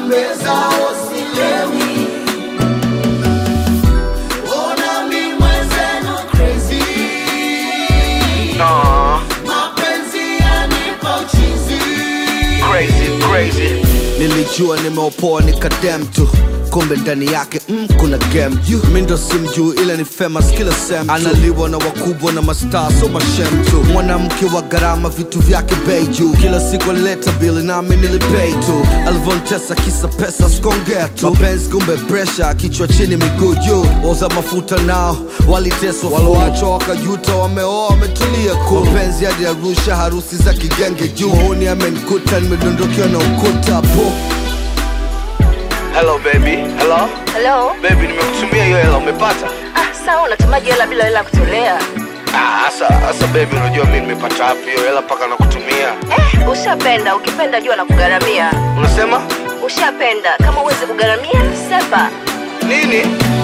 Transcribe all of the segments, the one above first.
pombe zao silewi. Ona mi mwenzenu crazy. Nah, Mapenzi yanipa uchizi. crazy, crazy. Nilijua nimeopoa nikadem tu kumbe ndani yake mm, kuna game you mi ndo simjuu ila ni famous kila sem tu. analiwa na wakubwa na mastaa so mashem tu mwanamke wa gharama vitu vyake bei juu kila siku alileta bili nami nilipei tu alivyontesa kisa pesa skongea tu mapenzi kumbe presha kichwa chini miguu juu oza mafuta nao waliteswa waloachwa wakajuta wameoa wametulia ku mapenzi hadi arusha harusi za kigenge juu huni amenikuta nimedondokewa na ukuta po Hello baby, hello Hello? baby, nimekutumia hiyo hela, umepata? Ah, sawa unatumaji hela bila hela kutolea. Ah, asa asa baby, unajua mimi nimepata wapi hiyo hela mpaka nakutumia? Eh, ushapenda, ukipenda jua na kugharamia. Unasema Ushapenda, kama uwezi kugharamia, sepa. nini?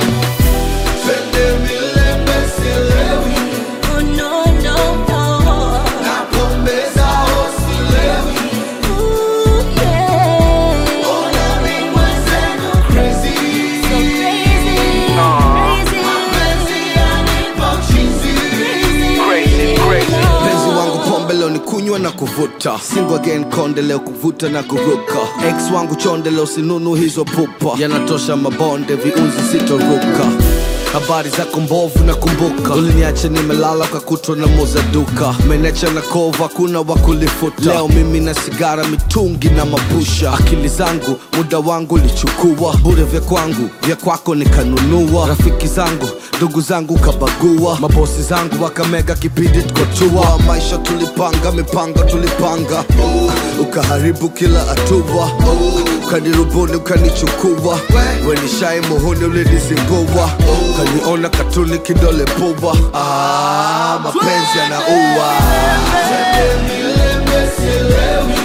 Twende milembe silewi. Oh, no, no, no. Na pombe zao silewi. Ooh, yeah. Ona mi mwenzenu crazy. So crazy, Aw. crazy. Mapenzi yanipa uchizi. Crazy, crazy. mpenzi wangu pombe leo ni kunywa na kuvuta single again konde leo kuvuta na kuruka ex wangu chonde leo sinunu hizo pupa yanatosha mabonde viunzi sitoruka habari zako mbovu na kumbuka uliniacha nimelala ukakutwa na muza duka menecha na kova kuna wakulifuta leo mimi na sigara mitungi na mapusha akili zangu muda wangu lichukua bure vya kwangu vya kwako nikanunua rafiki zangu ndugu zangu kabagua mabosi zangu wakamega kipindi tukotua maisha tulipanga mipango tulipanga ukaharibu kila hatua ukanirubuni ukanichukua wenishai muhuni ulinizingua ukaniona katuni kidole pubwa ah, mapenzi yanaua Twende milembe silewi.